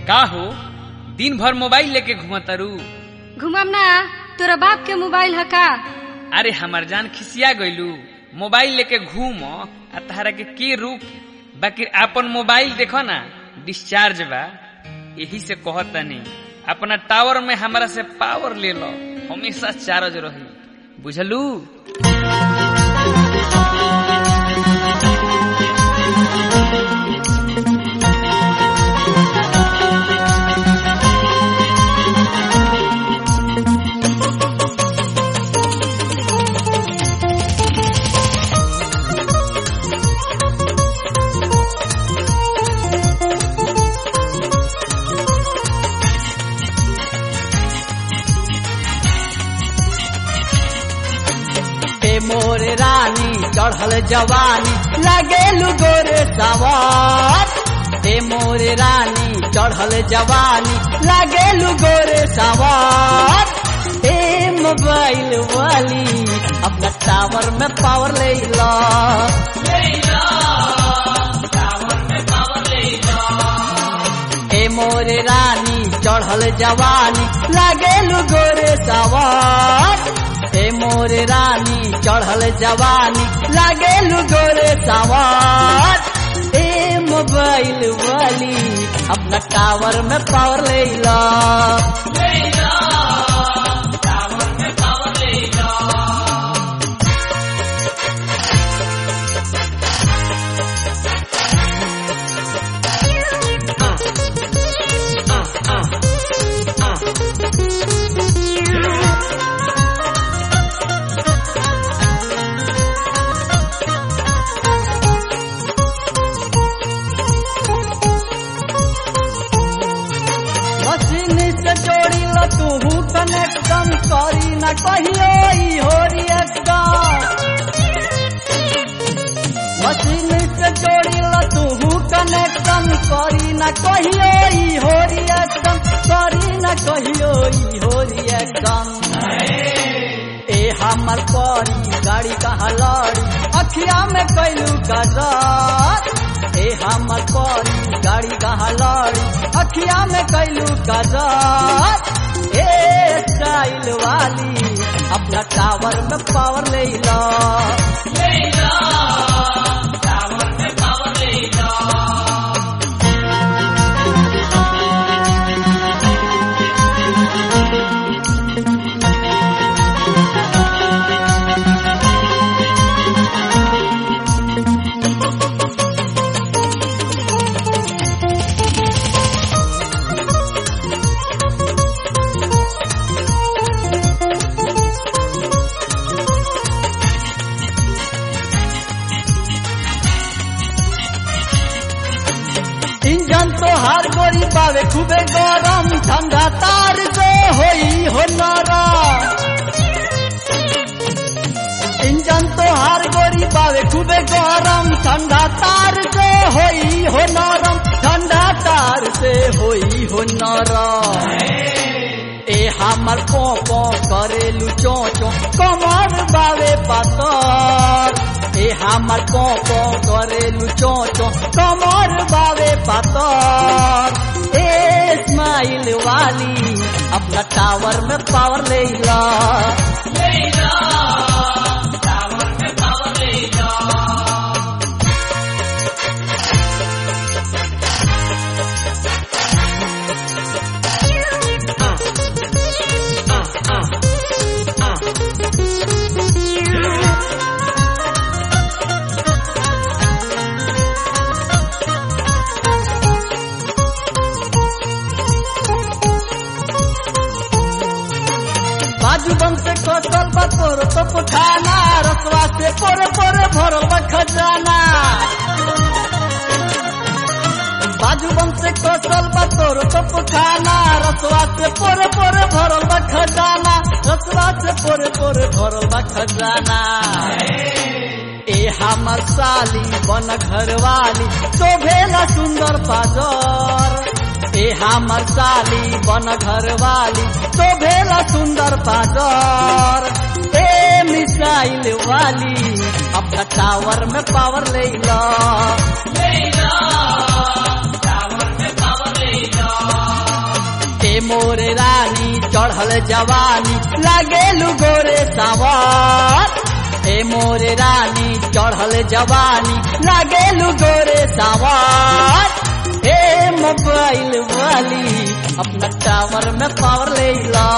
का हो दिन भर मोबाइल लेके घुमतरू घुमम ना तोरा बाप के मोबाइल है का अरे हमार जान खिसिया गइलू मोबाइल लेके घूम आ तहरा के के रूप बाकी आपन मोबाइल देखो ना डिस्चार्ज बा यही से कहतनी अपना टावर में हमरा से पावर ले लो हमेशा चार्ज रही बुझलू ए मोर रानी चढ़ल जवानी लगेलु गोरे सवार ए मोर रानी चढ़ल जवानी लगेलु गोरे सवार ए मोबाइल वाली अपना टावर में पावर ले ला ए मोर रानी चढ़ल जवानी लगेलु गोरे सवार ए मोर रानी चढ़ल जवानी लागेलु गोरे सवार ए मोबाइल वाली अपना टावर में पावर ले ला मशीन से जोड़ी ल तू कनेक्शन करी न कहियो ई हो रिएक्शन मशीन से जोड़ी ल तू कनेक्शन करी न कहियो ई हो रिएक्शन करी न कहियो ई हो रिएक्शन ए हमर परी गाड़ी कहाँ लड़ी अखिया में कैलू गजर ए हमर परी गाड़ी कहाँ लड़ी अखिया में कैलू गजर ए स्टाइल वाली अपना टावर में पावर ले ला इंजन तो हर गोरी पावे खूबे गरम ठंडा तार से होई हो नरम इंजन तो हर गोरी पावे खूबे गरम ठंडा तार से होई हो नरम ठंडा तार से होई हो नरम ए हमर पो पो करेलु चो चो कमर बावे पातर ए हमर पो पो करेलु चो चो कमर बावे पातर ए स्माइल वाली अपना टावर में पावर ले ला बाजू बम से कटल बा तोर तो पुठाना रसवा से पोरे पोरे भरल बा खजाना बाजू बम से कटल बा तोर तो पुठाना रसवा से पोरे पोरे भरल बा खजाना रसवा से पोरे पोरे भरल बा खजाना ए हमर साली बन घरवाली शोभेला सुंदर पाजर ए हमर साली बन घरवाली शोभेला सुंदर पाजर ए मिसाइल वाली अपना टावर में पावर ले ला टावर में पावर ले लो चढ़ल जवानी लागेलू गोरे सावर ए मोरे रानी चढ़ल जवानी लागेलू गोरे सावर ए मोबाइल वाली अपना टावर में पावर ले ला